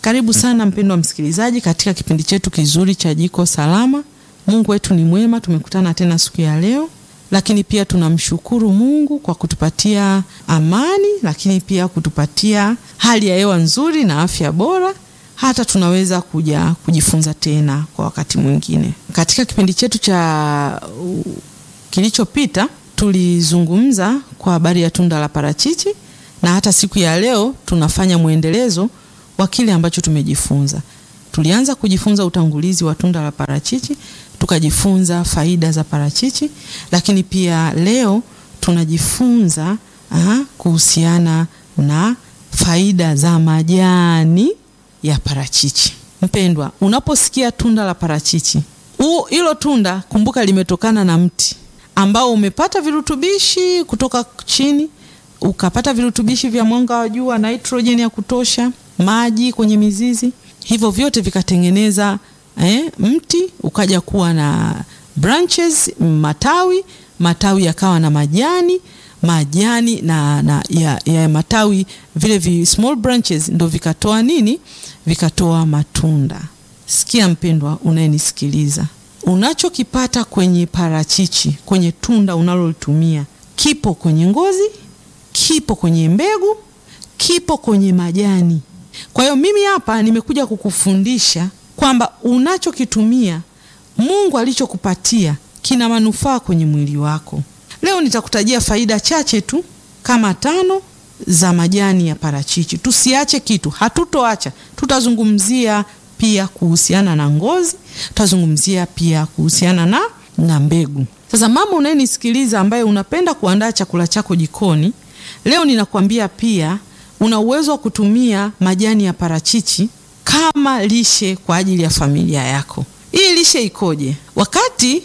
Karibu sana mpendwa msikilizaji katika kipindi chetu kizuri cha Jiko Salama. Mungu wetu ni mwema, tumekutana tena siku ya leo, lakini pia tunamshukuru Mungu kwa kutupatia amani, lakini pia kutupatia hali ya hewa nzuri na afya bora, hata tunaweza kuja kujifunza tena kwa wakati mwingine. Katika kipindi chetu cha uh, kilichopita tulizungumza kwa habari ya tunda la parachichi na hata siku ya leo tunafanya mwendelezo wa kile ambacho tumejifunza. Tulianza kujifunza utangulizi wa tunda la parachichi, tukajifunza faida za parachichi, lakini pia leo tunajifunza aha, kuhusiana na faida za majani ya parachichi. Mpendwa, unaposikia tunda la parachichi, hilo tunda kumbuka limetokana na mti ambao umepata virutubishi kutoka chini ukapata virutubishi vya mwanga wa jua, nitrojeni ya kutosha, maji kwenye mizizi, hivyo vyote vikatengeneza eh, mti ukaja kuwa na branches, matawi, matawi yakawa na majani, majani na, na ya, ya matawi vile vi small branches ndo vikatoa nini? Vikatoa matunda. Sikia mpendwa, unayenisikiliza, unachokipata kwenye parachichi, kwenye tunda unalolitumia kipo kwenye ngozi kipo kwenye mbegu, kipo kwenye majani. Kwa hiyo mimi hapa nimekuja kukufundisha kwamba unachokitumia Mungu alichokupatia kina manufaa kwenye mwili wako. Leo nitakutajia faida chache tu kama tano za majani ya parachichi. Tusiache kitu, hatutoacha. Tutazungumzia pia kuhusiana na ngozi, tutazungumzia pia kuhusiana na, na mbegu. Sasa mama unayenisikiliza, ambaye unapenda kuandaa chakula chako jikoni Leo ninakwambia pia una uwezo wa kutumia majani ya parachichi kama lishe kwa ajili ya familia yako. Hii lishe ikoje? Wakati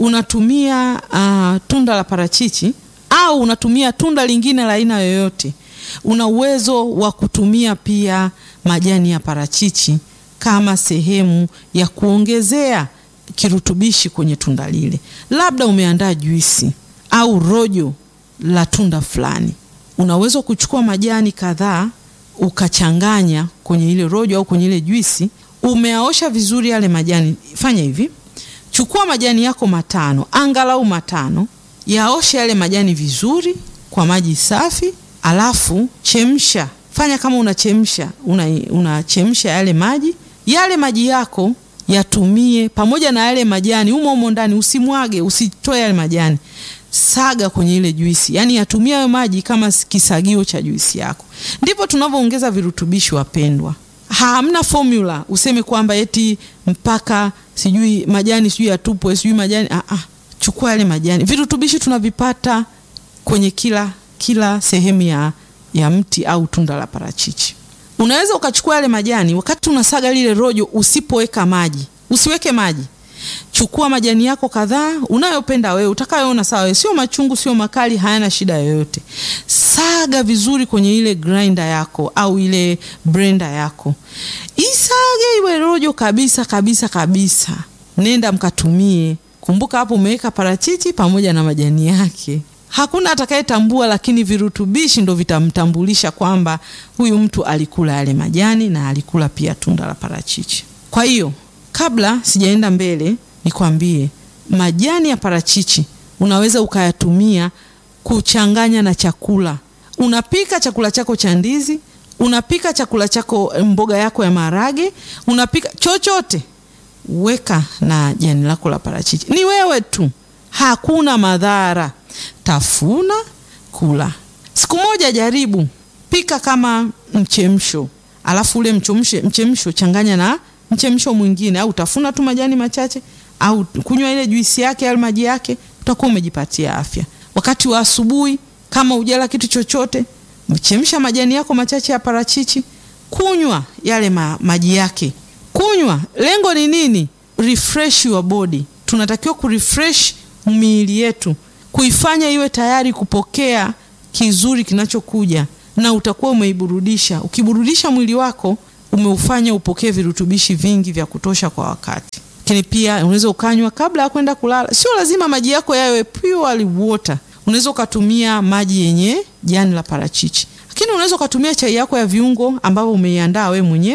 unatumia uh, tunda la parachichi au unatumia tunda lingine la aina yoyote, una uwezo wa kutumia pia majani ya parachichi kama sehemu ya kuongezea kirutubishi kwenye tunda lile. Labda umeandaa juisi au rojo la tunda fulani unaweza kuchukua majani kadhaa ukachanganya kwenye ile rojo au kwenye ile juisi. Umeaosha vizuri yale majani. Fanya hivi, chukua majani yako matano, angalau matano, yaoshe yale majani vizuri kwa maji safi, alafu chemsha. Fanya kama unachemsha, unachemsha una yale maji. Yale maji yako yatumie pamoja na yale majani umo umo ndani, usimwage, usitoe yale majani saga kwenye ile juisi, yaani yatumia hayo maji kama kisagio cha juisi yako. Ndipo tunavyoongeza virutubishi, wapendwa. Hamna formula useme kwamba eti mpaka sijui majani sijui yatupwe sijui majani ah, ah. Chukua yale majani, virutubishi tunavipata kwenye kila kila sehemu ya, ya mti au tunda la parachichi. Unaweza ukachukua yale majani, wakati unasaga lile rojo, usipoweka maji, usiweke maji Chukua majani yako kadhaa unayopenda wewe, utakayoona sawa wewe, sio machungu, sio makali, hayana shida yoyote. Saga vizuri kwenye ile grinder yako au ile blender yako, isage iwe rojo kabisa kabisa kabisa. Nenda mkatumie. Kumbuka hapo umeweka parachichi pamoja na majani yake. Hakuna atakayetambua, lakini virutubishi ndo vitamtambulisha kwamba huyu mtu alikula yale majani na alikula pia tunda la parachichi. Kwa hiyo kabla sijaenda mbele, nikwambie majani ya parachichi unaweza ukayatumia kuchanganya na chakula. Unapika chakula chako cha ndizi, unapika chakula chako, mboga yako ya maharage, unapika chochote, weka na jani lako la parachichi. Ni wewe tu, hakuna madhara. Tafuna, kula. Siku moja jaribu, pika kama mchemsho, alafu ule mchemsho, mchemsho changanya na mchemsho mwingine, au tafuna tu majani machache, au kunywa ile juisi yake au maji yake, utakuwa umejipatia afya. Wakati wa asubuhi, kama ujala kitu chochote, mchemsha majani yako machache ya parachichi, kunywa yale ma, maji yake, kunywa. Lengo ni nini? Refresh your body. Tunatakiwa kurefresh miili yetu, kuifanya iwe tayari kupokea kizuri kinachokuja, na utakuwa umeiburudisha. Ukiburudisha mwili wako umeufanya upokee virutubishi vingi vya kutosha kwa wakati. Lakini pia unaweza ukanywa kabla ya kwenda kulala. Sio lazima maji yako yawe pure water. Unaweza ukatumia maji yenye jani la parachichi, lakini unaweza ukatumia chai yako ya viungo ambavyo umeiandaa we mwenyewe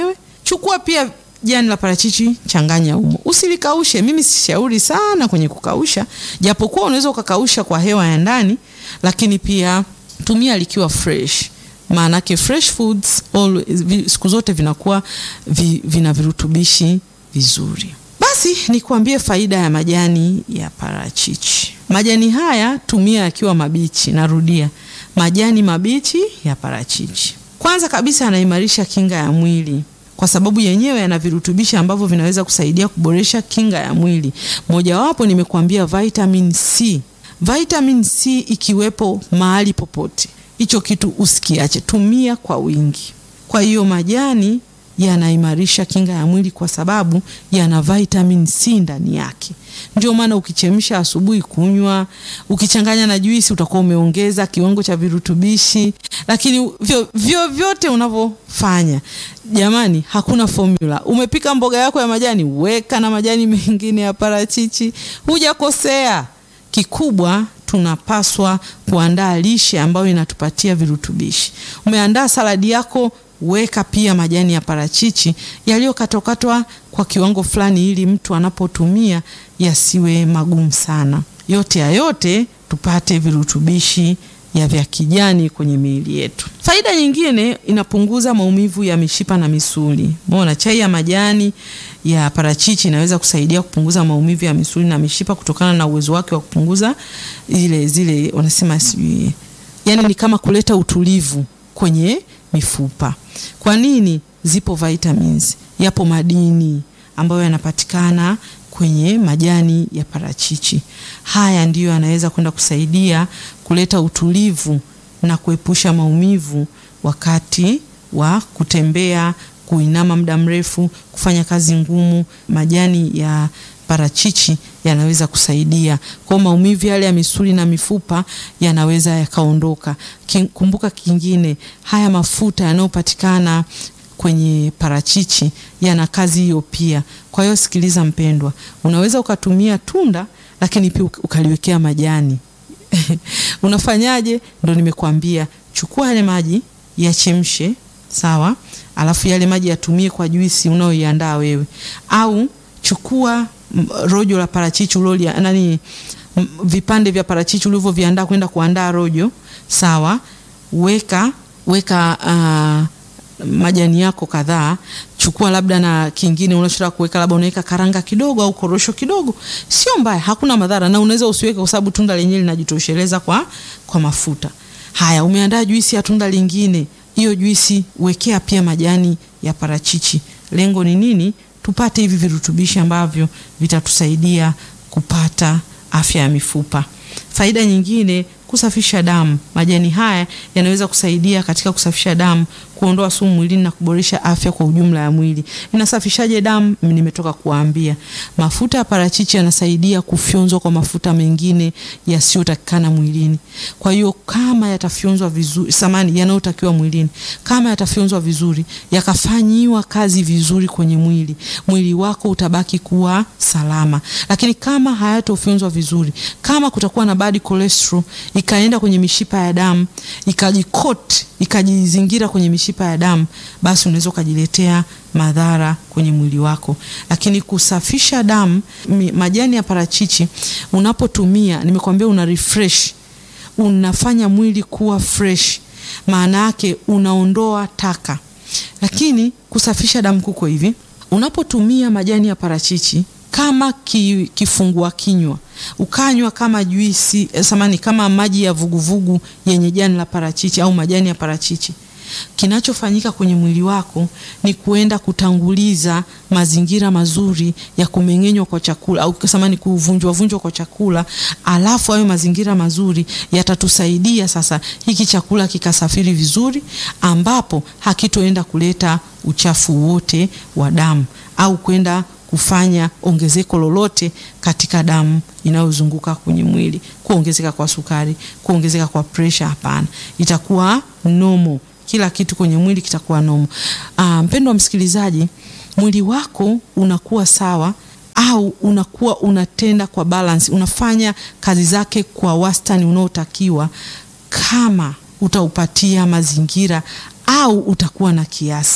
chukua pia jani la parachichi, changanya humo, usilikaushe. Mimi sishauri sana kwenye kukausha, japokuwa unaweza ukakausha kwa hewa ya ndani, lakini pia tumia likiwa fresh maanake fresh foods always, siku zote vinakuwa vi, vina virutubishi vizuri. Basi nikuambie faida ya majani ya parachichi. Majani haya tumia yakiwa mabichi. Narudia, majani mabichi ya parachichi, kwanza kabisa yanaimarisha kinga ya mwili kwa sababu yenyewe yana virutubishi ambavyo vinaweza kusaidia kuboresha kinga ya mwili. Mojawapo nimekuambia vitamin C. Vitamin C ikiwepo mahali popote hicho kitu usikiache, tumia kwa wingi. Kwa hiyo majani yanaimarisha kinga ya mwili kwa sababu yana vitamin C ndani yake. Ndio maana ukichemsha asubuhi kunywa, ukichanganya na juisi utakuwa umeongeza kiwango cha virutubishi. Lakini vyo, vyo vyote unavyofanya, jamani, hakuna formula. Umepika mboga yako ya majani, weka na majani mengine ya parachichi, hujakosea. Kikubwa tunapaswa kuandaa lishe ambayo inatupatia virutubishi. Umeandaa saladi yako, weka pia majani ya parachichi yaliyokatwakatwa kwa kiwango fulani, ili mtu anapotumia yasiwe magumu sana. Yote ya yote tupate virutubishi ya vya kijani kwenye miili yetu. Faida nyingine, inapunguza maumivu ya mishipa na misuli. Umeona, chai ya majani ya parachichi inaweza kusaidia kupunguza maumivu ya misuli na mishipa kutokana na uwezo wake wa kupunguza zile zile wanasema sijui, yani ni kama kuleta utulivu kwenye mifupa. Kwa nini? Zipo vitamins, yapo madini ambayo yanapatikana kwenye majani ya parachichi. Haya ndiyo yanaweza kwenda kusaidia kuleta utulivu na kuepusha maumivu wakati wa kutembea, kuinama muda mrefu, kufanya kazi ngumu. Majani ya parachichi yanaweza kusaidia kwa maumivu yale ya misuli na mifupa yanaweza yakaondoka. Kumbuka kingine, haya mafuta yanayopatikana kwenye parachichi yana kazi hiyo pia. Kwa hiyo sikiliza mpendwa, unaweza ukatumia tunda lakini pia ukaliwekea majani unafanyaje? Ndo nimekuambia, chukua yale maji yachemshe, sawa, alafu yale maji yatumie kwa juisi unayoiandaa wewe, au chukua rojo la parachichi uloli nani, vipande vya parachichi ulivyoviandaa kwenda kuandaa rojo, sawa, weka weka uh, majani yako kadhaa, chukua labda na kingine unachotaka kuweka, labda unaweka karanga kidogo au korosho kidogo, sio mbaya, hakuna madhara, na unaweza usiweke kwa sababu tunda lenyewe linajitosheleza kwa, kwa mafuta haya. Umeandaa juisi ya tunda lingine, hiyo juisi wekea pia majani ya parachichi. Lengo ni nini? Tupate hivi virutubishi ambavyo vitatusaidia kupata afya ya mifupa. Faida nyingine kusafisha damu. Majani haya yanaweza kusaidia katika kusafisha damu, kuondoa sumu mwilini na kuboresha afya kwa ujumla ya mwili. Inasafishaje damu? Nimetoka kuambia. Mafuta ya parachichi yanasaidia kufyonzwa kwa mafuta mengine yasiyotakikana mwilini. Kwa hiyo kama yatafyonzwa vizuri, samani yanayotakiwa mwilini, kama yatafyonzwa vizuri, yakafanyiwa kazi vizuri kwenye mwili, mwili wako utabaki kuwa salama. Lakini kama hayatofyonzwa vizuri, kama kutakuwa na bad cholesterol ikaenda kwenye mishipa ya damu ikajikot ikajizingira kwenye mishipa ya damu, basi unaweza ukajiletea madhara kwenye mwili wako. Lakini kusafisha damu, majani ya parachichi unapotumia, nimekwambia una refresh, unafanya mwili kuwa fresh, maana yake unaondoa taka. Lakini kusafisha damu kuko hivi, unapotumia majani ya parachichi kama ki, kifungua kinywa ukanywa kama juisi samani, kama maji ya vuguvugu yenye jani la parachichi au majani ya parachichi, kinachofanyika kwenye mwili wako ni kuenda kutanguliza mazingira mazuri ya kumeng'enywa kwa chakula au samani, kuvunjwa vunjwa kwa chakula, alafu hayo mazingira mazuri yatatusaidia sasa hiki chakula kikasafiri vizuri, ambapo hakitoenda kuleta uchafu wote wa damu au kwenda kufanya ongezeko lolote katika damu inayozunguka kwenye mwili, kuongezeka kwa sukari, kuongezeka kwa presha. Hapana, itakuwa nomo, kila kitu kwenye mwili kitakuwa nomo. Ah, mpendwa msikilizaji, mwili wako unakuwa sawa au unakuwa unatenda kwa balance, unafanya kazi zake kwa wastani unaotakiwa kama utaupatia mazingira au utakuwa na kiasi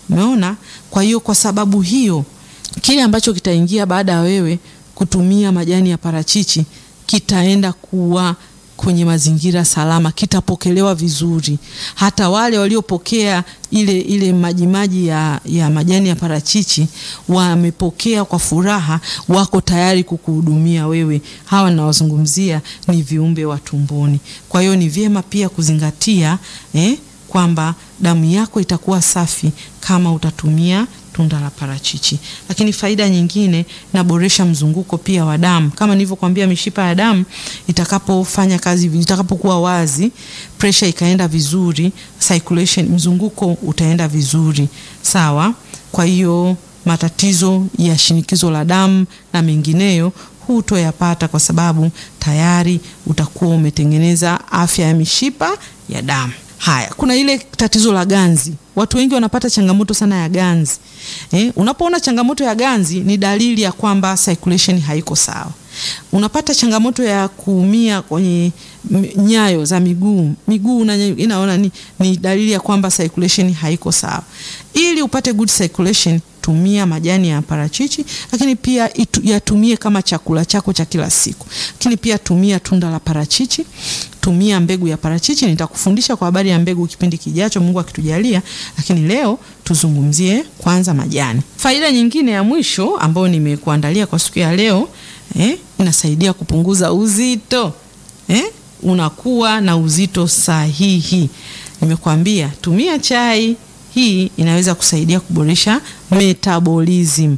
Umeona? Kwa hiyo kwa sababu hiyo kile ambacho kitaingia baada ya wewe kutumia majani ya parachichi kitaenda kuwa kwenye mazingira salama, kitapokelewa vizuri. Hata wale waliopokea ile ile majimaji ya, ya majani ya parachichi wamepokea kwa furaha, wako tayari kukuhudumia wewe. Hawa ninawazungumzia ni viumbe wa tumboni. Kwa hiyo ni vyema pia kuzingatia eh, kwamba damu yako itakuwa safi kama utatumia tunda la parachichi. Lakini faida nyingine, naboresha mzunguko pia wa damu. Kama nilivyokuambia, mishipa ya damu itakapofanya kazi, itakapokuwa wazi, pressure ikaenda vizuri, circulation, mzunguko utaenda vizuri, sawa. Kwa hiyo matatizo ya shinikizo la damu na mengineyo hutoyapata kwa sababu tayari utakuwa umetengeneza afya ya mishipa ya damu. Haya, kuna ile tatizo la ganzi. Watu wengi wanapata changamoto sana ya ganzi. Eh, unapoona changamoto ya ganzi ni dalili ya kwamba circulation haiko sawa. Unapata changamoto ya kuumia kwenye nyayo za miguu, miguu inaona ni, ni dalili ya kwamba circulation haiko sawa. Ili upate good circulation, tumia majani ya parachichi, lakini pia itu, yatumie kama chakula chako cha kila siku. Lakini pia tumia tunda la parachichi, tumia mbegu ya parachichi. Nitakufundisha kwa habari ya mbegu kipindi kijacho, Mungu akitujalia, lakini leo tuzungumzie kwanza majani. Faida nyingine ya mwisho ambayo nimekuandalia kwa siku ya leo eh, inasaidia kupunguza uzito eh, unakuwa na uzito sahihi. Nimekuambia tumia chai hii inaweza kusaidia kuboresha metabolism,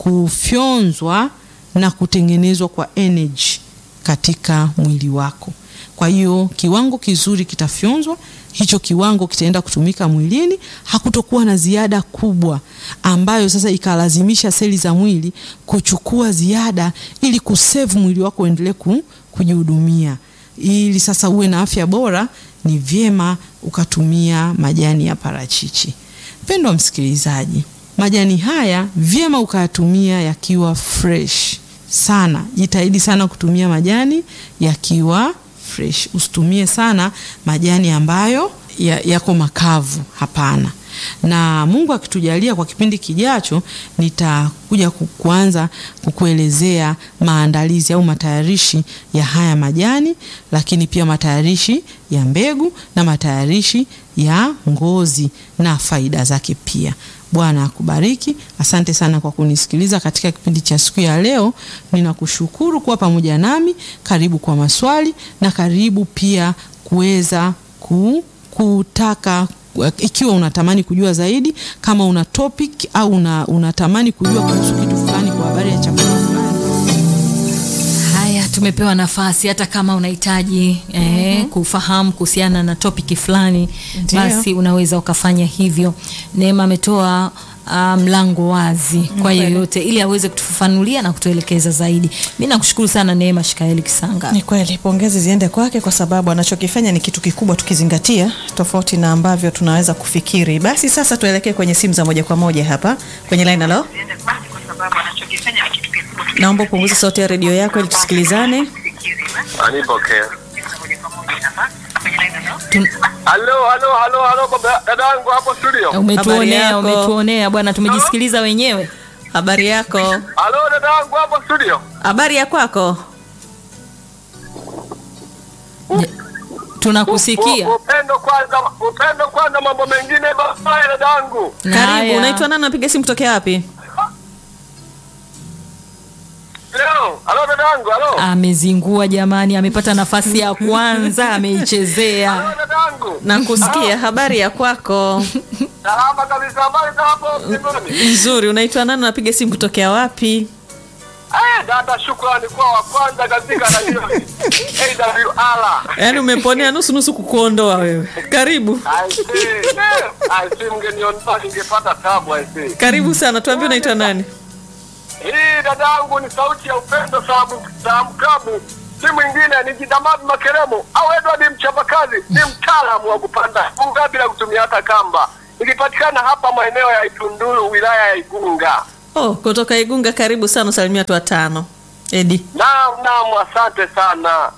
kufyonzwa na kutengenezwa kwa energy katika mwili wako. Kwa hiyo kiwango kizuri kitafyonzwa, hicho kiwango kitaenda kutumika mwilini, hakutokuwa na ziada kubwa ambayo sasa ikalazimisha seli za mwili kuchukua ziada ili kusevu mwili wako uendelee kujihudumia. Ili sasa uwe na afya bora, ni vyema ukatumia majani ya parachichi. Mpendwa msikilizaji, majani haya vyema ukayatumia yakiwa fresh sana. Jitahidi sana kutumia majani yakiwa fresh, usitumie sana majani ambayo yako ya makavu. Hapana. Na Mungu akitujalia, kwa kipindi kijacho nitakuja kuanza kukuelezea maandalizi au matayarishi ya haya majani, lakini pia matayarishi ya mbegu na matayarishi ya ngozi na faida zake pia. Bwana akubariki. Asante sana kwa kunisikiliza katika kipindi cha siku ya leo. Ninakushukuru kuwa pamoja nami. Karibu kwa maswali na karibu pia kuweza ku, kutaka ikiwa unatamani kujua zaidi, kama una topic au una, unatamani kujua kuhusu kitu fulani kwa habari ya chakula fulani. Haya, tumepewa nafasi hata kama unahitaji eh, kufahamu kuhusiana na topic fulani, basi unaweza ukafanya hivyo. Neema ametoa mlango um, wazi kwa yeyote ili aweze kutufafanulia na kutuelekeza zaidi. Mi nakushukuru sana Neema Shikaeli Kisanga. Ni kweli, pongezi ziende kwake kwa sababu anachokifanya ni kitu kikubwa, tukizingatia tofauti na ambavyo tunaweza kufikiri. Basi sasa tuelekee kwenye simu za moja kwa moja hapa kwenye line. Halo, naomba upunguze sauti ya redio yako ili tusikilizane. Anipokea. Halo, halo, halo, halo baba dadangu hapo studio. Habari Umetuonea, yako? umetuonea bwana, tumejisikiliza wenyewe. Habari yako? Halo dadangu hapo studio. Habari ya kwako? Tunakusikia. U- Upendo kwanza, upendo kwanza, mambo mengine baadaye dadangu. Karibu. Haya. Unaitwa nani? Unapiga simu kutokea wapi? Leo, halo dadangu, halo. Amezingua jamani, amepata nafasi ya kwanza, ameichezea. Halo dadangu. Nakusikia. Habari ya kwako? Salama kabisa, habari za hapo mbinguni. Nzuri. Unaitwa nani? Unapiga simu kutokea wapi? Eh, dada shukrani kwa wa kwanza katika radio. AWR. Yaani umeponea nusu nusu kukuondoa wewe. Karibu. I see. I see mgeniondoa ningepata tabu I see. Karibu sana. Tuambie unaitwa nani? Hii dadangu ni sauti ya upendo salamu salamu klabu, si mwingine ni Jidamadi Makeremo au Edward mchapakazi, ni mtaalamu wa kupanda bunga bila kutumia hata kamba, ikipatikana hapa maeneo ya Itunduru wilaya ya Igunga. Oh, kutoka Igunga. Karibu sana. Usalimia watu watano. Edi. Naam, naam, asante sana.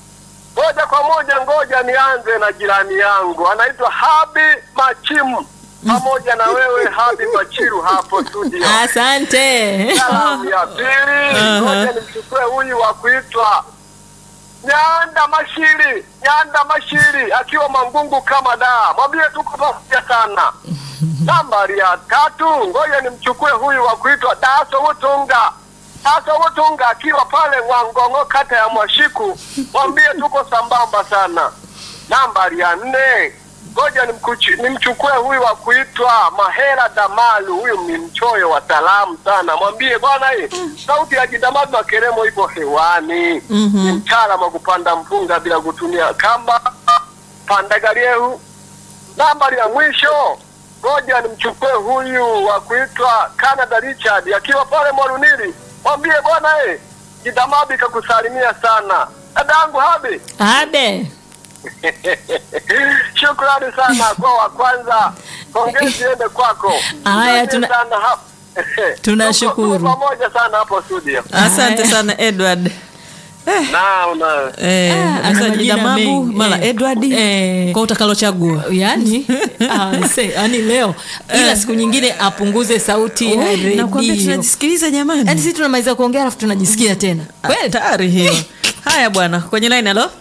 Moja kwa moja, ngoja nianze na jirani yangu anaitwa Habi Machimu pamoja na wewe hadi Machiru hapo studio. Asante. Salamu ya pili, ngoja nimchukue huyu wa kuitwa Nyanda Mashiri, Nyanda Mashiri akiwa Mangungu kama da, mwambie tuko pamoja sana. Nambari ya tatu, ngoja nimchukue huyu wa kuitwa Daso Utunga, Daso Utunga akiwa pale Wangongo, kata ya Mwashiku, mwambie tuko sambamba sana. Nambari ya nne, ngoja nimkuchi- nimchukue huyu wa kuitwa Mahera Damalu, huyu ni mchoyo wa salamu sana, mwambie bwana, hii sauti ya Jidamadu Makeremo ipo hewani. Ni mtaalamu wa kupanda mpunga bila kutumia kamba, pandagaliehu. Nambari ya mwisho, ngoja nimchukue huyu wa kuitwa Canada Richard akiwa pale Mwarunili, mwambie bwana, eh, Jidamadu ikakusalimia sana dadangu Habi. Abe. Shukrani sana kwa wa kwanza, pongezi ende kwako. Haya, Asante tuna- sana hapo. Tunashukuru. Tuko pamoja sana hapo studio. Asante Haya. sana Edward. Na una Eh, Ah, ana sasa majina Jidamabu mengi. mara Eh. Edward Eh. kwa utakalochagua. yani ah, se, yani leo ila siku nyingine apunguze sauti ya Oh, Nakwambia redio tunajisikiliza yani jamani. sisi tunamaliza kuongea alafu tunajisikia tena kweli Hatari hiyo. Haya bwana, kwenye line halo.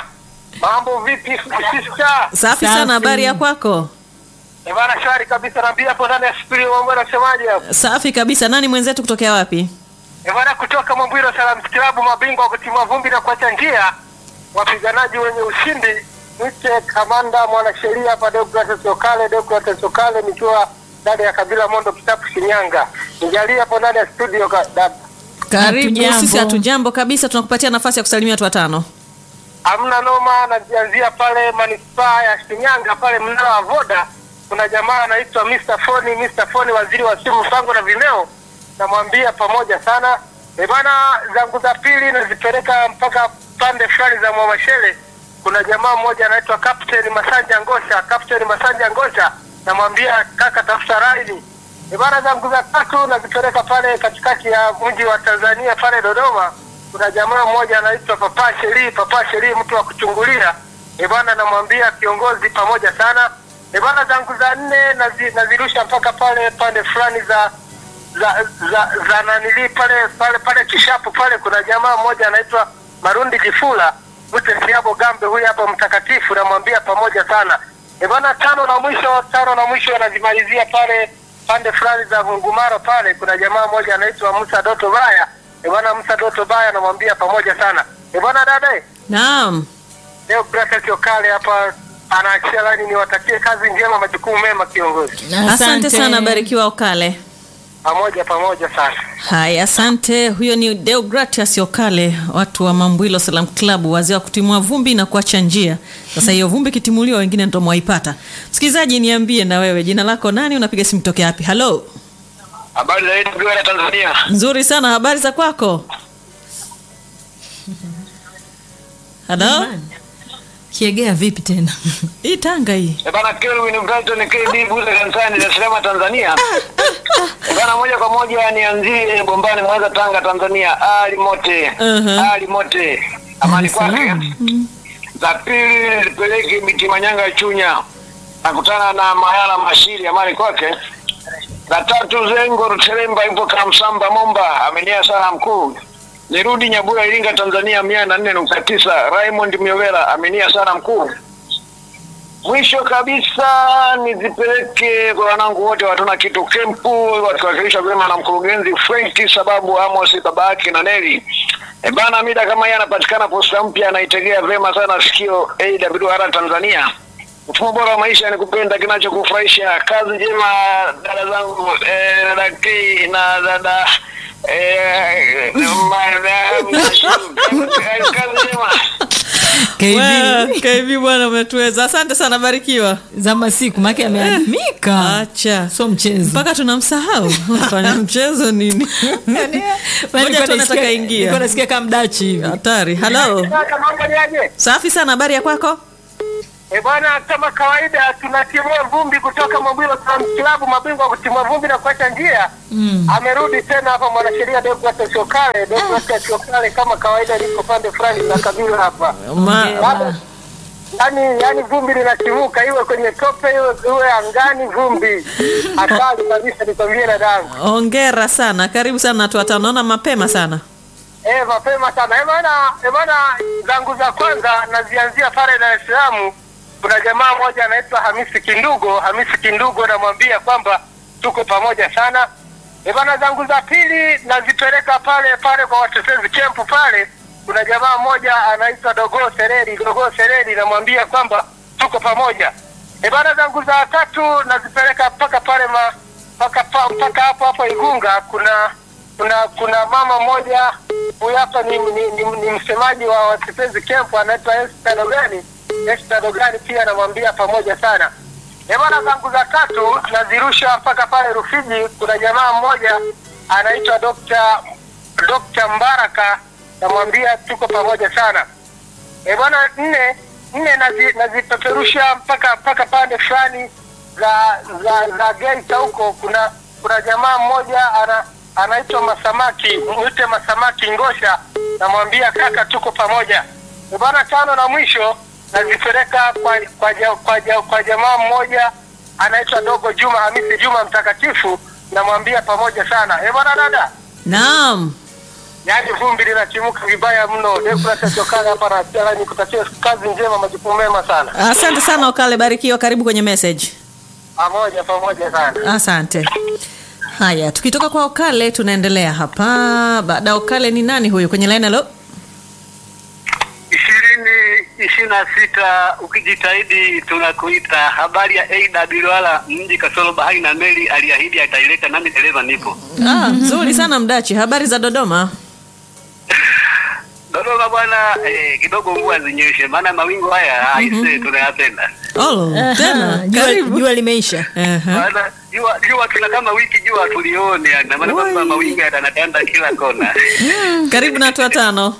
mambo vipi sister? Safi Safi. sana, habari ya kwako? Eh bana, shwari kabisa naambia hapo ndani ya studio mambo yanasemaje hapo? Safi kabisa. Nani mwenzetu kutokea wapi? Eh bana, kutoka Mwambiro Salams Club mabingwa wa kutimua vumbi na kuacha njia, wapiganaji wenye ushindi Mite kamanda mwanasheria hapa Deogratias Okale, Deogratias Okale nikiwa ndani ya kabila Mondo Kitapu Shinyanga. Nijalie hapo ndani ya studio ka, da, Karibu. Hatujambo. Sisi hatujambo kabisa, tunakupatia nafasi ya kusalimia watu watano. Hamna noma, najianzia pale manispaa ya Shinyanga pale mnara wa Voda. Kuna jamaa anaitwa Mr. Foni, Mr. Foni, waziri wa simu, mpango na vimeo. Namwambia pamoja sana. E bana, zangu za pili nazipeleka mpaka pande fulani za Mwamashele. Kuna jamaa mmoja anaitwa Captain Masanja Ngosha, Captain Masanja Ngosha. Namwambia kaka, tafuta raini. E bana, zangu za tatu nazipeleka pale katikati ya mji wa Tanzania pale Dodoma kuna jamaa mmoja anaitwa Papa Sheri, Papa Sheri, mtu wa kuchungulia. E bwana, namwambia kiongozi pamoja sana. E bwana, zangu za nne nazi, nazirusha mpaka pale pande fulani za za za, za nanili pale pale pale Kishapu pale, kuna jamaa mmoja anaitwa Marundi Jifula Mute Siabo Gambe, huyu hapa mtakatifu, namwambia pamoja sana. E bwana, tano na mwisho, tano na mwisho anazimalizia pale pande fulani za Vungumaro pale, kuna jamaa mmoja anaitwa Musa Doto Baya. E bwana, Musa Doto Baya namwambia pamoja sana. E bwana, dada eh, Naam. leo Brata Kiokale hapa anaachia lani, niwatakie kazi njema, majukumu mema, kiongozi. Asante sana, barikiwa Okale. Pamoja pamoja sana. Haya, asante. Huyo ni Deogratias Okale, watu wa Mambwilo Salam Club, wazee wa kutimua vumbi na kuacha njia. Sasa hiyo vumbi ikitimuliwa, wengine ndo mwaipata. Msikilizaji, niambie na wewe, jina lako nani? Unapiga simu tokea wapi? Halo, Habari za AWR Tanzania. nzuri sana. Habari za kwako? Halo, kiegea vipi tena hii Tanga hii E bana, Kelvin Brighton KB Buza kanisani Dar es Salaam Tanzania. E bana, moja kwa moja nianzie Bombani Mwanza Tanga Tanzania. Ali Mote. Mhm. Ali Mote. Amani kwake. Salaam. Za pili nipeleke Miti Manyanga Chunya. Nakutana na Mayala Mashiri amani kwake. La tatu Zengo Ruteremba yupo Kamsamba Momba amenia sana mkuu. Nirudi Nyabura Iringa Tanzania mia na nne nukta tisa Raymond Miovera amenia sana mkuu. Mwisho kabisa nizipeleke kwa wanangu wote watuna kitu kempu wakiwakilishwa vyema na mkurugenzi Frank sababu Amos baba yake na Neli. E bana, mida kama hii anapatikana posta mpya, anaitegea vyema sana sikio AWR Tanzania. Mfumo bora wa maisha ni kupenda kinachokufurahisha. Kazi njema dada zangu, eh, dada K na dada eh, ma- na- kazi njema. KV Wewe, KV bwana, umetuweza. Asante sana, barikiwa. za masiku make ameadimika Acha so mchezo mpaka tunamsahau fanya mchezo nini? Ngoja tu anataka ingia. Nilikuwa nasikia kama mdachi hivi Hatari. Halo, Kaka, mambo ni aje? safi sana. Habari ya kwako? E bwana, kama kawaida tunatimua vumbi kutoka Mobilo Salaam Club, mabingwa wa kutimua vumbi na kuacha njia. Amerudi tena hapa mwanasheria Deogratias Okale. Deogratias Okale kama kawaida liko pande fulani za kabila hapa. Ma, Bado yani yani vumbi linatimuka, iwe kwenye tope, iwe iwe angani, vumbi hatari kabisa, nikwambie dadangu. Hongera sana, karibu sana watu watano. Naona mapema sana. Eh, mapema sana. Eh bana, eh bana, zangu za kwanza nazianzia pale Dar es Salaam. Kuna jamaa mmoja anaitwa Hamisi Kindugo. Hamisi Kindugo namwambia kwamba tuko pamoja sana. Eh bana, zangu za pili nazipeleka pale pale kwa watetezi kempu pale. Kuna jamaa mmoja anaitwa Dogo Sereri, Dogo Sereri namwambia kwamba tuko pamoja. Eh bana, zangu za tatu nazipeleka mpaka pale ma mpaka pa- mpaka hapo hapo Igunga kuna kuna kuna mama mmoja huyu hapa ni, ni, ni, ni msemaji wa watetezi kempu anaitwa Esther Dogani. Esther Dogani pia namwambia pamoja sana. Eh bwana, zangu za tatu nazirusha mpaka pale Rufiji. Kuna jamaa mmoja anaitwa Dr. Dr. Mbaraka, namwambia tuko pamoja sana. Eh bwana, nne nne nazi- nazipeperusha mpaka mpaka pande fulani za za za Geita huko. Kuna kuna jamaa mmoja ana anaitwa Masamaki, mwite Masamaki Ngosha, namwambia kaka, tuko pamoja. Eh bwana, tano na mwisho nazipeleka kwa kwa, ja, kwa, ja, kwa jamaa mmoja anaitwa Dogo Juma Hamisi Juma Mtakatifu, namwambia pamoja sana. Eh bwana dada, Naam. yaani vumbi linatimuka vibaya mno. Dekuratachokaa hapa na Stella, nikutakia kazi njema, majukumu mema sana. Asante sana Okale, barikiwa. Karibu kwenye message. Pamoja pamoja sana. Asante. Haya, tukitoka kwa Okale tunaendelea hapa. Baada ya Okale ni nani huyu kwenye line? Halo, ishirini ishirini na sita ukijitahidi tunakuita. Habari ya Aida Bilwala mji kasoro bahari na meli aliahidi ataileta, nami dereva nipo ah, nzuri sana Mdachi. Habari za Dodoma? Dodoma bwana. Eh, kidogo mvua zinyeshe, maana mawingu haya aise tunayapenda Oh, tena Aha, jua, karibu. jua limeisha. Aha. maana jua jua tuna kama wiki jua tulione, yani na maana kwamba Oi. mawingu yanatanda kila kona. Karibu na watu watano.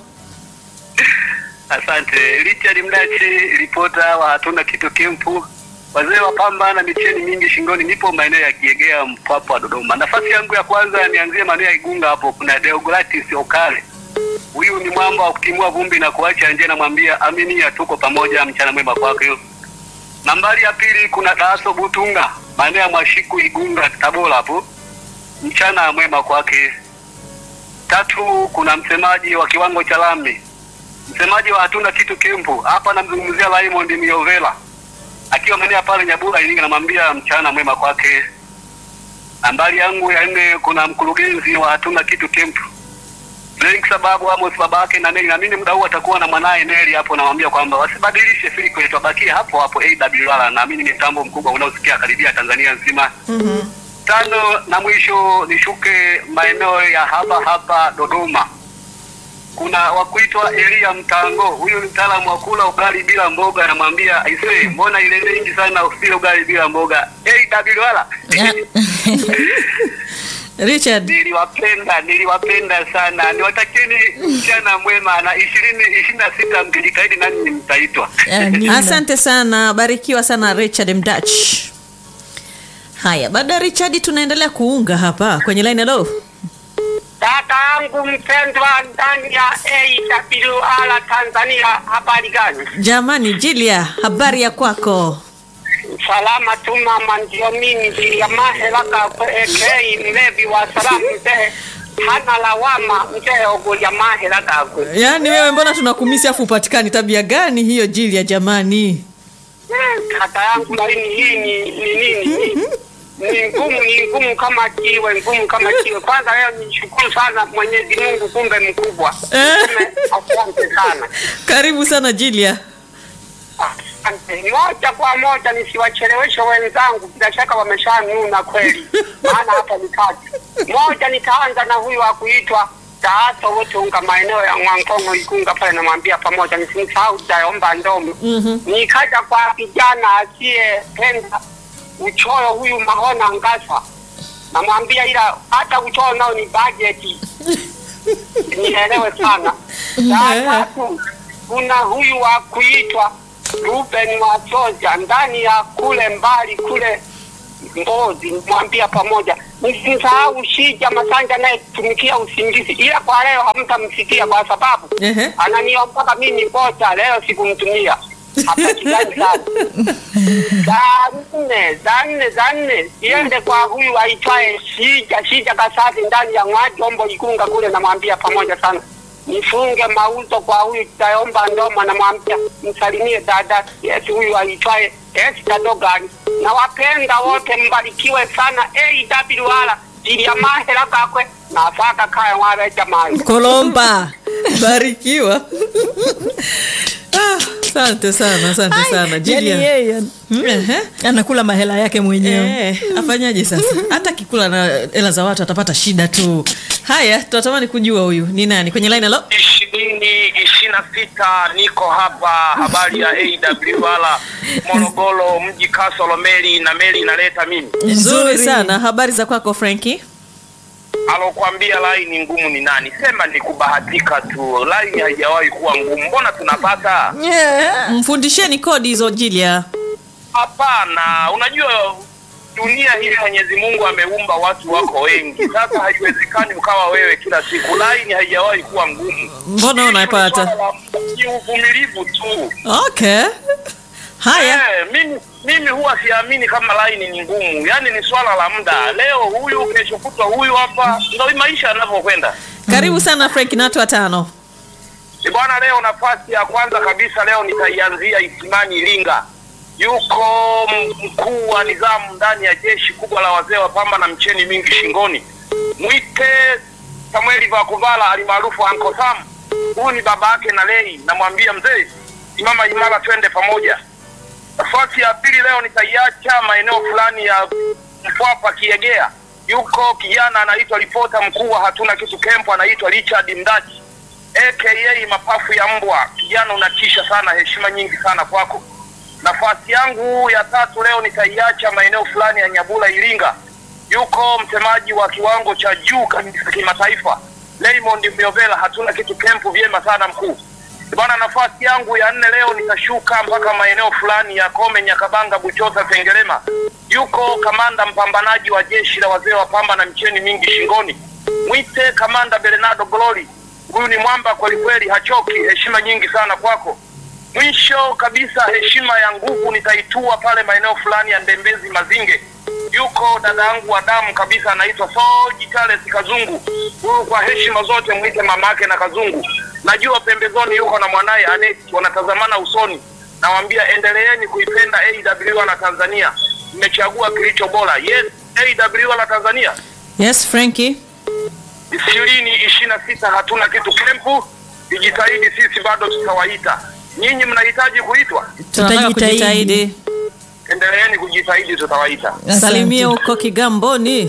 Asante Richard Mdachi, ripota wa hatuna kitu kempu, wazee wa pamba na micheni mingi shingoni. Nipo maeneo ya Kiegea, Mpwapwa, Dodoma. Nafasi yangu ya kwanza nianzie maeneo ya Igunga, hapo kuna Deogratis Okale. Huyu ni mwamba wa kutimua vumbi na kuacha nje, namwambia aminia, tuko pamoja, mchana mwema kwake. Nambari ya pili kuna Daaso Butunga, maeneo ya Mwashiku, Igunga, Tabora hapo, mchana mwema kwake. Tatu kuna msemaji wa kiwango cha lami msemaji wa hatuna kitu kempu hapa, namzungumzia Raymond Miovela akiwa maeneo ya pale Nyabura Iringa, namwambia mchana mwema kwake. Nambari yangu ya nne kuna mkurugenzi wa hatuna kitu kempu Frank sababu Amos babake na Neli, naamini muda huu atakuwa na mwanaye Neli hapo, namwambia kwamba wasibadilishe frequency, wabakie hapo hapo AWR. Naamini ni mtambo mkubwa unaosikia karibia Tanzania nzima. Tano na mwisho nishuke maeneo ya hapa hapa Dodoma kuna wakuitwa Elia Mtango. Huyu ni mtaalamu wa kula ugali bila mboga, anamwambia aisee, mbona ile nyingi sana usile ugali bila mboga. AWR Richard. niliwapenda, niliwapenda sana, niwatakieni mchana mwema na ishirini ishirini na sita mkijitahidi nani mtaitwa. Amina. Asante sana, barikiwa sana Richard Mdach. Haya, baada ya Richard tunaendelea kuunga hapa kwenye line. Hello. Dada yangu mpendwa ndani ya AWR Tanzania, habari gani? Jamani, Jilia, habari ya kwako? Salama tu mama, ndio mimi Jilia Mahelaka ekei mlevi wa salamu mzee, hana lawama mzee Ogolia Mahelaka kwe. Yaani wewe mbona tunakumisi afu upatikani? Tabia gani hiyo Jilia jamani? Kaka yangu laini hii ni ni nini? Ni ngumu, ni ngumu kama kiwe, ngumu kama kiwe. Kwanza leo nishukuru sana Mwenyezi Mungu, kumbe mkubwa. Eh. Kumbe, Asante sana. Karibu sana Jilia. Asante. Moja kwa moja nisiwacheleweshe wenzangu, bila shaka wameshanuna kweli, maana hapa ni kazi moja. Nitaanza na huyu wa kuitwa Taaso wote unga maeneo ya Mwankongo Igunga pale, namwambia pamoja, nisimsahau Daomba Ndomo. Nikaja kwa kijana asiyependa uchoyo huyu Mahona Ngasa, namwambia ila hata uchoyo nao ni bajeti, nielewe sana. Ya tatu kuna huyu wa kuitwa Ruben Masoja ndani ya kule mbali kule Mbozi, mwambia pamoja, msimsahau Shija Masanja naye tumikia usingizi, ila kwa leo hamtamsikia kwa sababu Ehe. ananiombaka mimi kocha, leo sikumtumia. hapatikani sana. Saa nne saa nne saa nne iende kwa huyu aitwaye Shija Shija Kasasi ndani ya Mwajombo Igunga kule, namwambia pamoja sana nifunge mauzo kwa huyu Tayomba Ndoma, namwambia msalimie dada Yesu huyu aitwaye Esther Dogani. Nawapenda wote, mbarikiwe sana. AWR jilia mahera kakwe nafaka kaya mwabe jamani. kolomba barikiwa Ah, asante sana asante sana yani Jillian. yeye Ehe. anakula mahela yake mwenyewe Eh, afanyaje sasa hata kikula na hela za watu atapata shida tu haya tunatamani kujua huyu ni nani kwenye line alo ishirini ishirini na sita niko hapa habari ya AWR Morogoro mji Kasolo meli na meli inaleta mimi nzuri sana habari za kwako franki alokuambia laini ngumu ni nani sema ni kubahatika tu laini haijawahi kuwa ngumu mbona tunapata mfundisheni kodi hizo jilia hapana unajua dunia hii mwenyezi mungu ameumba watu wako wengi sasa haiwezekani ukawa wewe kila siku laini haijawahi kuwa ngumu mbona unapata ni uvumilivu tu okay haya Eh, mimi mimi huwa siamini kama laini ni ngumu, yaani ni swala la muda. Leo huyu, kesho kutwa huyu hapa, ndio maisha yanavyokwenda. karibu sana franki na watu watano Eh, Bwana, leo nafasi ya kwanza kabisa leo nitaianzia Isimani Iringa. Yuko m- mkuu wa nidhamu ndani ya jeshi kubwa la wazee wa pamba na mcheni mingi shingoni, mwite Samueli Vakuvala alimaarufu Anko Sam. Huyu ni baba yake na Lei, namwambia mzee, simama imara, twende pamoja. Nafasi ya pili leo nitaiacha maeneo fulani ya Mpwapwa Kiegea. Yuko kijana anaitwa ripota mkuu wa hatuna kitu kempo, anaitwa Richard Mdachi aka mapafu ya mbwa. Kijana unatisha sana, heshima nyingi sana kwako. Nafasi yangu ya tatu leo nitaiacha maeneo fulani ya Nyabula Iringa. Yuko msemaji wa kiwango cha juu kabisa kimataifa Raymond Myovela, hatuna kitu kempu, vyema sana mkuu. Bwana, nafasi yangu ya nne leo nitashuka mpaka maeneo fulani ya Kome, Nyakabanga, Buchosa, Sengerema. Yuko kamanda mpambanaji wa jeshi la wazee wa pamba na mcheni mingi shingoni, mwite kamanda Bernardo Glory. Huyu ni mwamba kweli kweli, hachoki. Heshima nyingi sana kwako. Mwisho kabisa, heshima ya nguvu nitaitua pale maeneo fulani ya Ndembezi Mazinge. Yuko dada yangu wa damu kabisa, anaitwa Soji Charles Kazungu. Huyu kwa heshima zote mwite mamake na Kazungu. Najua pembezoni yuko na mwanaye Aneti, wanatazamana usoni. Nawaambia endeleeni kuipenda AWR na Tanzania, mmechagua kilicho bora. Yes, AWR na Tanzania yes franki ishirini ishirini na sita hatuna kitu kempu. Ijitahidi, sisi bado tutawaita. Nyinyi mnahitaji kuitwa, tunataka Tutajitahidi. kujitahidi endeleeni kujitahidi, tutawaita. Asante. salimia huko kigamboni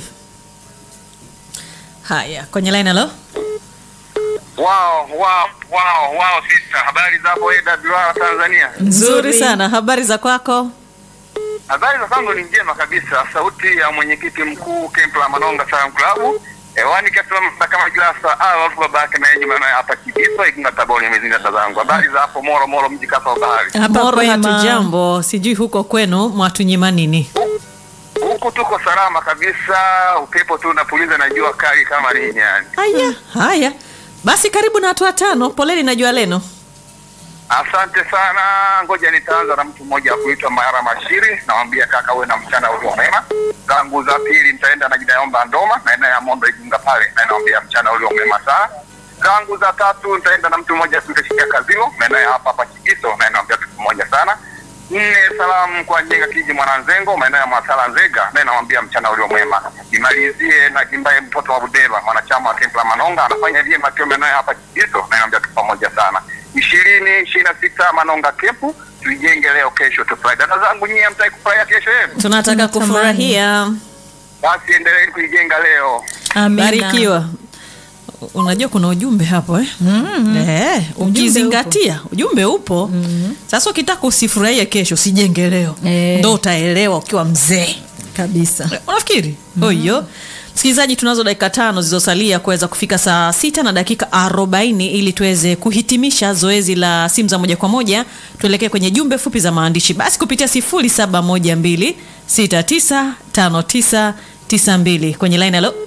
haya kwenye line alo Wow, wow, wow, wow, sister, habari za hapo AWR Tanzania? nzuri sana habari za kwako Habari za kwangu ni njema kabisa. Sauti ya mwenyekiti mkuu kempu la Manonga Salam Club hewani kasimama kama glasa au watu baba yake na yeye maana hapa Kibiso Igunga Taboni imezinda tazangu. Habari za hapo Moro Moro mji kasa wa bahari. Hapa moro kwema. hatujambo sijui huko kwenu mwatunyima nini Huku tuko salama kabisa, upepo tu unapuliza na jua kali kama nini yani. haya haya basi karibu na watu watano poleni na jua leno Asante sana, ngoja nitaanza na mtu mmoja wa kuitwa Mayara Mashiri. Nawambia kaka, uwe na mchana ulio mwema. Zangu za pili nitaenda na Gidaomba Ndoma na eneo ya Mondo Igunga pale, na nawambia mchana ulio mwema sana. Zangu za tatu nitaenda na mtu mmoja kuitwa Shikia Kazilo na eneo ya hapa hapa Chigiso, na nawambia kitu moja sana. Nne, salamu kwa Njenga Kiji Mwananzengo, maeneo ya Mwasala Nzega, na nawambia mchana ulio mwema. Nimalizie na Kimbaye mtoto wa Budeba, mwanachama wa Kempla Manonga, anafanya vyema akiwa maeneo ya hapa Chigiso, na nawambia kitu pamoja sana ishirini ishirini na sita Manonga Kempu, tuijenge leo, kesho tufurahi. Dada zangu nyie, mtaki kufurahia kesho yenu, tunataka Natamani. kufurahia basi endeleeni kuijenga leo. Amina. barikiwa unajua kuna ujumbe hapo eh? Eh, ukizingatia ujumbe upo sasa ukitaka usifurahie kesho usijenge leo Eh. ndo utaelewa ukiwa mzee kabisa unafikiri hiyo msikilizaji tunazo dakika tano zilizosalia kuweza kufika saa sita na dakika arobaini ili tuweze kuhitimisha zoezi la simu za moja kwa moja tuelekee kwenye jumbe fupi za maandishi basi kupitia sifuri saba moja mbili sita tisa tano tisa tisa mbili kwenye line alo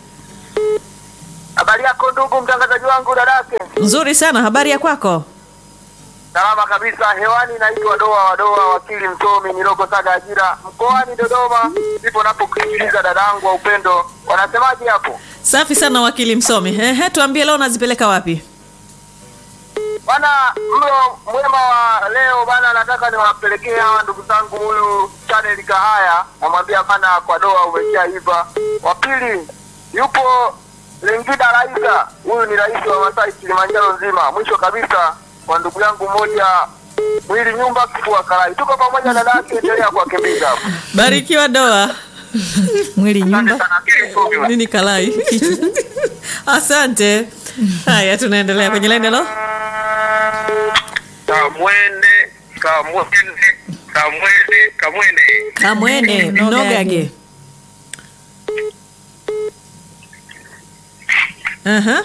Habari yako ndugu mtangazaji wangu dadake. nzuri sana habari ya kwako Salama kabisa hewani, naitwa Doa Wadoa, wakili msomi Miloko Saga Ajira, mkoani Dodoma. Ndipo napokusikiliza dadangu wa upendo, wanasemaje hapo Safi sana wakili msomi. Ehe, tuambie leo unazipeleka wapi? bana? Mlo mwema wa leo bana, nataka niwapelekee hawa ndugu zangu, huyu Chanel Kahaya, namwambia bana, kwa Doa umeshaiva. Wa pili yupo Lingida Raisa, huyu ni rais wa Masai Kilimanjaro nzima. Mwisho kabisa kwa ndugu yangu mmoja mwili nyumba kifua karai, tuko pamoja dada yake, endelea kuwakimbiza hapo. Barikiwa doa. mwili Asante nyumba sana, akili tume. Nini kalai? Asante. Haya, tunaendelea kwenye line halo. Kamwene, kamwene, kamwene, kamwene. Kamwene Mnogage. mnogage. Aha.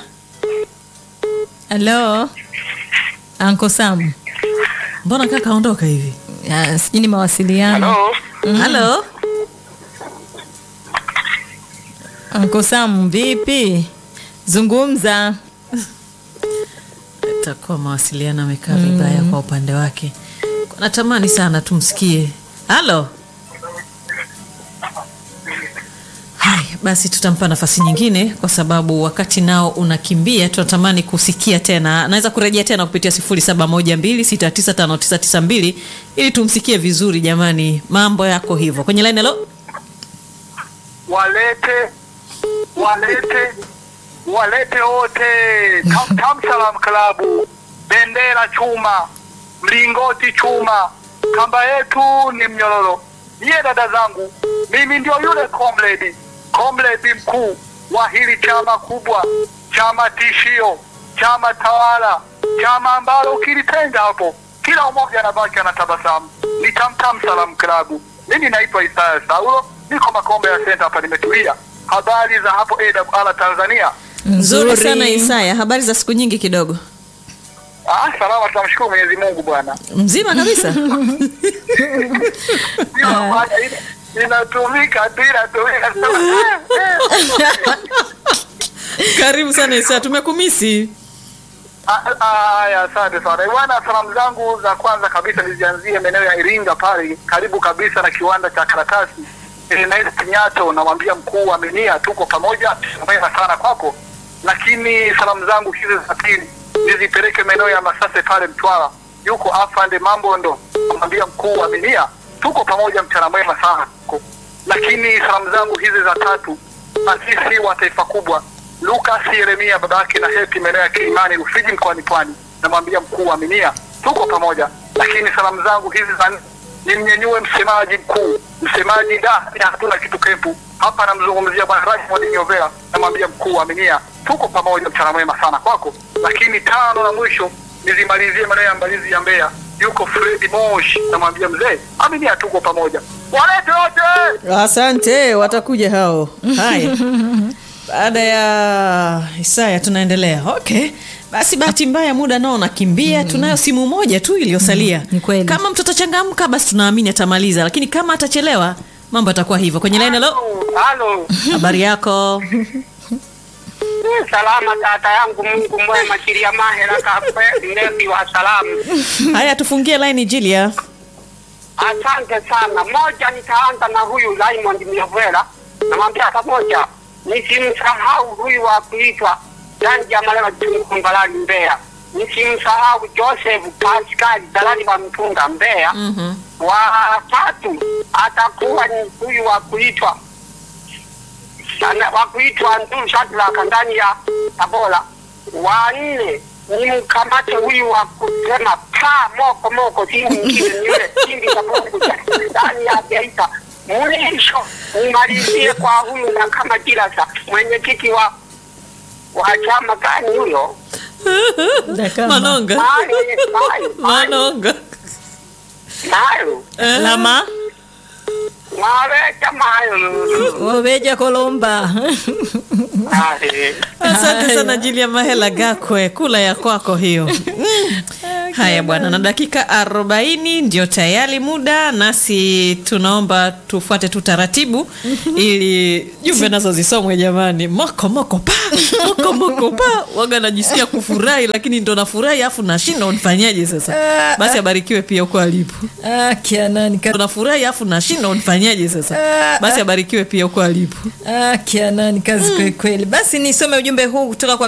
halo anko sam Mbona kaka aondoka hivi? Ah, sijui ni mawasiliano Halo, Halo. anko sam vipi zungumza Itakuwa mawasiliano amekaa vibaya kwa upande wake. Natamani sana tumsikie. Halo. Haya, basi tutampa nafasi nyingine kwa sababu wakati nao unakimbia, tunatamani kusikia tena. Anaweza kurejea tena kupitia 0712695992 ili tumsikie vizuri. Jamani, mambo yako hivyo kwenye line. Halo, walete walete walete wote Tam- Tam Salam Klabu, bendera chuma, mlingoti chuma, kamba yetu ni mnyororo. Niye dada zangu, mimi ndio yule comrade comrade mkuu wa hili chama kubwa, chama tishio, chama tawala, chama ambalo ukilitenga hapo kila mmoja anabaki anatabasamu. Ni Tam Tam Salam Klabu. Mimi naitwa Isaya Saulo, niko Makombe ya Center hapa, nimetulia. Habari za hapo AWR Tanzania? nzuri sana Isaya, habari za siku nyingi kidogo. Ah, salama, tunamshukuru Mwenyezi Mungu bwana. Mzima kabisa. Sio bwana, ina- inatumika tu inatumika tu. Karibu sana Isaya, tumekumisi. Ah, ah, Haya, asante sana bwana. Salamu zangu za kwanza kabisa nizianzie maeneo ya Iringa pale karibu kabisa na kiwanda cha karatasi Ernest Nyato, namwambia mkuu wa Minia, tuko pamoja, mema sana kwako. Lakini salamu zangu hizi za pili nizipeleke maeneo ya Masase pale Mtwara, yuko afande Mambondo, namwambia mkuu wa Minia, tuko pamoja, mchana mwema sana kwako. Lakini salamu zangu hizi za tatu asisi wa taifa kubwa Lucas Yeremia babake na Heti maeneo ya Kilimani Rufiji mkoani Pwani, namwambia mkuu wa Minia tuko pamoja. Lakini salamu zangu hizi za nne nimnyenyue msemaji mkuu, msemaji da ya hatuna kitu kempu hapa, namzungumzia bwana Raymond Nyovela, namwambia mkuu wa Minia tuko pamoja, mchana mwema sana kwako. Lakini tano na mwisho nizimalizie maeneo ya Mbalizi ya Mbeya, yuko Fredi Moshi, namwambia mzee Aminia tuko pamoja, walete wote Asante, watakuja hao. Haya, baada ya Isaya tunaendelea. Okay, basi bahati mbaya muda nao unakimbia. Tunayo simu moja tu iliyosalia. ni kweli. Kama mtu atachangamka, basi tunaamini atamaliza, lakini kama atachelewa, mambo yatakuwa hivyo. Kwenye line, hello, halo. habari yako? Salama tata yangu, Mungu mwema, Kiria Mahera Kakwe, mlevi wa salamu. Haya, tufungie line Julia. Asante sana. Moja, nitaanza na huyu Raymond Myovela, namwambia pamoja, nisimsahau huyu wa kuitwa Janja Malema Mbalali Mbeya, nisimsahau Joseph Pascal Dalali wa Mpunga Mbeya. Mhm. Wa tatu atakuwa ni huyu wa kuitwa ana- wa kuitwa Nduru Shadraka ndani ya Tabora. Wa nne ni mkamate huyu wa kusema pa moko moko, si mwingine ni yule Simbi Kapunguja ndani ya Geita. Mwisho nimalizie kwa huyu na kama Jirasa, mwenyekiti wa wa chama gani huyo? Manonga, Mayo, mayo, mayo, Manonga. mayo, lama maweta mayo. wabeja kolomba Ahe. Asante sana Julia Mahela Gakwe, kula ya kwako hiyo. Mm. haya bwana na dakika arobaini ndio tayari muda nasi tunaomba tufuate tu taratibu ili jumbe nazo zisomwe jamani moko moko pa moko moko pa waga najisikia kufurahi lakini ndo nafurahi afu nashinda unifanyaje sasa basi abarikiwe pia huko alipo Ah, kianani ka- nafurahi afu nashinda unifanyaje sasa basi abarikiwe pia huko alipo ah, kianani kazi kweli kweli basi nisome ujumbe huu kutoka kwa